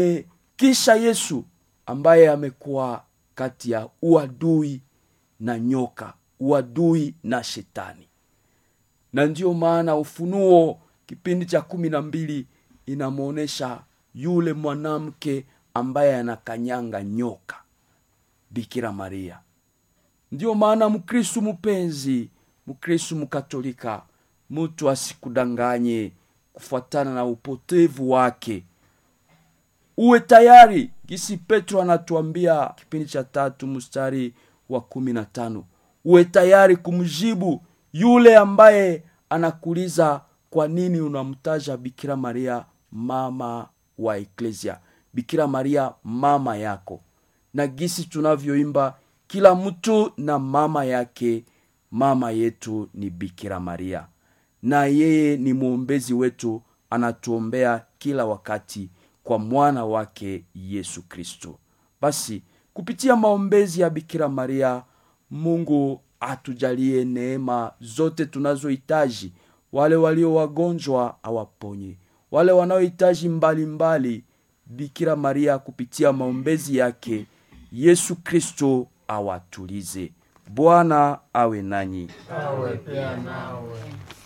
E, kisha yesu ambaye amekuwa kati ya uadui na nyoka uadui na shetani na ndiyo maana ufunuo kipindi cha kumi na mbili inamwonyesha yule mwanamke ambaye anakanyanga nyoka bikira maria ndiyo maana mkristu mpenzi mkristu mkatolika mtu asikudanganye kufuatana na upotevu wake uwe tayari gisi petro anatuambia kipindi cha tatu mstari wa kumi na tano uwe tayari kumjibu yule ambaye anakuuliza kwa nini unamtaja bikira maria mama wa eklesia bikira maria mama yako na gisi tunavyoimba kila mtu na mama yake mama yetu ni bikira maria na yeye ni mwombezi wetu anatuombea kila wakati kwa mwana wake yesu kristo basi kupitia maombezi ya bikira maria mungu atujalie neema zote tunazohitaji wale walio wagonjwa awaponye wale wanaohitaji mbalimbali bikira maria kupitia maombezi yake yesu kristo awatulize bwana awe nanyi awe pia nawe